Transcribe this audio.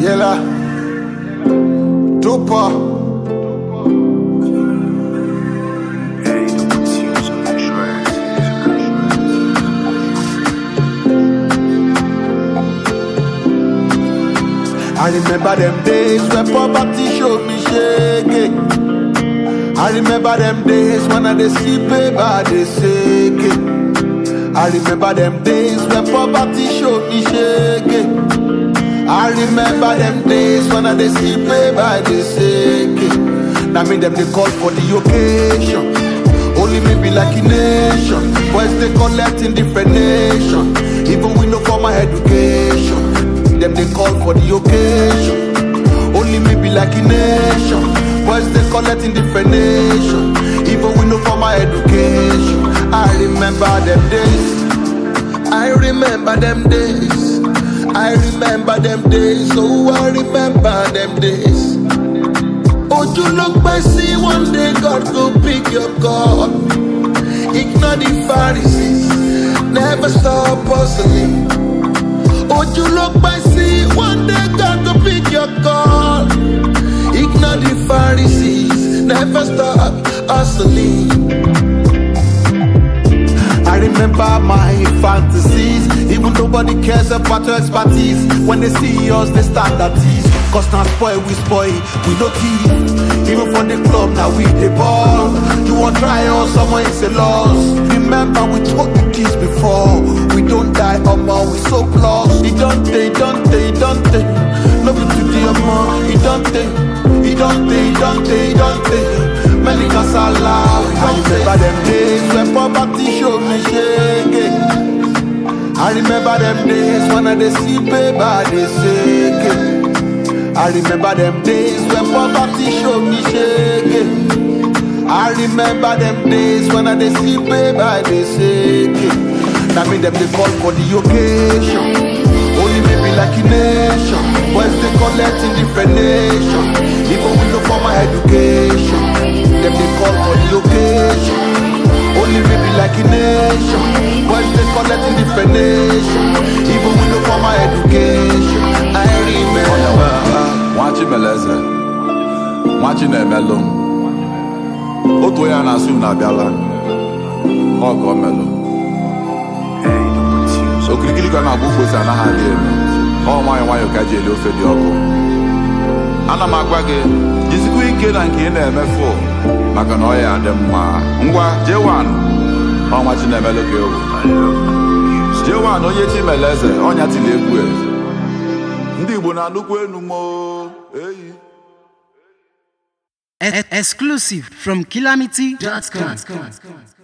Yella. Dopa. I remember them days when poverty showed me shaking. I remember them days when I dey see paper dey shake. I remember them days when poverty showed me shaking. I remember them days when I dey see paper dey shake. Now me them they call for the occasion. Only me be like a nation. Boys they collect in different nation. Even we no formal education. Them they call for the occasion. Only me be like a nation. Boys they collect in different nation. Even we no formal education. I remember them days. I remember them days. I remember them days. Oh, I remember them days. Ojú ló pẹ́ sí one day God go pick your call. Ignore the Pharisees, never stop hustling. Ojú ló pẹ́ sí one day God go pick your call. Ignore the Pharisees, never stop hustling. I remember my fantasies. Even nobody cares about your expertise. When they see us, they stand at ease. Cause now spoil, we spoil, we no thief. Even for the club, now we the ball. You want try us, someone is a loss. Remember, we took the keys before. We don't die, omo, we so close. It don't they, don't they, don't they. No be today, omo, it don't they. It don't they, don't they, don't they. Many casala, I remember them days when poverty showed me shaking. I remember them days when I dey see paper dey shake. I remember them days when poverty showed me shaking. I remember them days when I dey see paper dey shake. That mean them they call for the occasion. Only maybe like a nation. Boys they collect in different nation. Even we no formal education. Them they call for the occasion. Only maybe like a nation. Boys they collect in different nation. Even we no formal education. I remember. nwachi meleze nwachi na-emelụ m otu onye a na-asụ m na-abịala ọ ka o melụ okirikiri ka ọ na-agba ukposi anaghị adị elu ọ nwayọ nwayọ ka ji eli ofe dị ọkụ ana m agwa gị jizikwa ike na nke ị na-emefu maka na ọ ya adị mma ngwa jewan ọnwa chi na-emelụ ka egwu jewan onye chi meleze ọnya tili egwu e. ndị igbo na-anụkwu enu mo eyi E- exclusive from calamity.com.